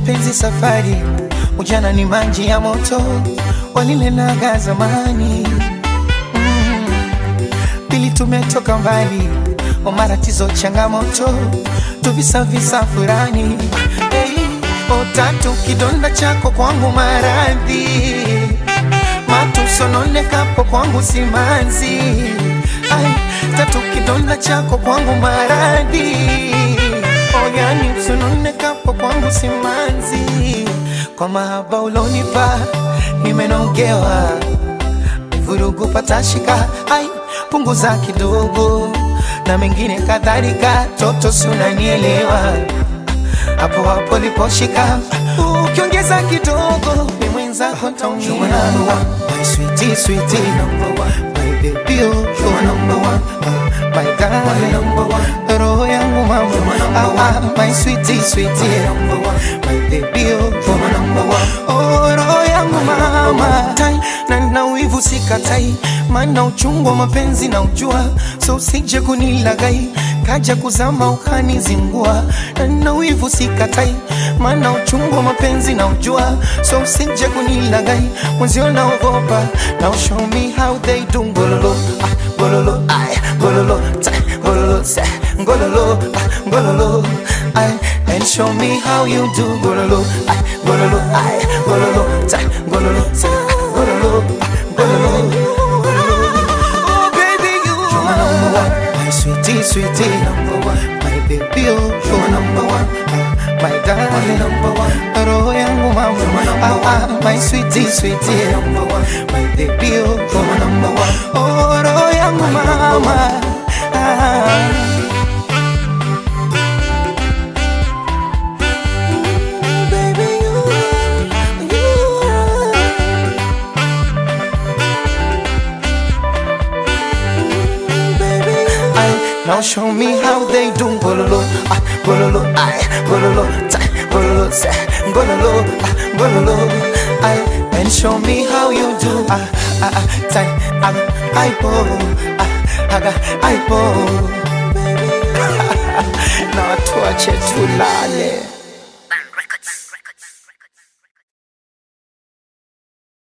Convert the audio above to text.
mapenzi safari, ujana ni maji ya moto, walilenaga zamani mm. Pili tumetoka mbali, o matatizo changamoto, tuvisavisa furani hey. O tatu kidonda chako kwangu maradhi, matusononekapo kwangu simanzi Ai, tatu kidonda chako kwangu maradhi oyani msunonekapo kwangu simanzi kwa mahaba ulonipa nimenogewa vurugu patashika ai punguza kidogo na mengine kadhalika toto sunanielewa hapo hapo liposhika ukiongeza kidogo ni mwenzako taumia my sweetie sweetie number one my baby oh you're number one uh, my darling number one roho yangu mama ah, ah, my sweetie sweetie number one my baby oh you're number one oh roho yangu mama tai na na wivu sikatai maana uchungu wa mapenzi na ujua so usije kunilagai kaja kuzama ukanizingua na na wivu sikatai maana uchungu wa mapenzi na ujua so usije kunilagai mwenzio naogopa now show me how they do ngololo ah, ngololo ay ngololo ta ngololo sa ngololo ah, ngololo ay and show me how you do ngololo ay ngololo ay ngololo ta ngololo sa ngololo ah, ngololo Oh baby you are number one my sweetie sweetie number one my baby oh you're number one ah, my darling number one roho yangu mama ah, ah, my sweetie sweetie number one my baby oh you're number one oh roho yangu mama ah. Baby, you are, you are. Ay, now show me how they do bololo, ah, bololo, ay, bololo, ta, bololo, sa, bololo, ah, bololo, ay, and show me how you do, ah, ah, ah, ta, ah, ay, po, ah, aga, ay, po, na watu wache tulale.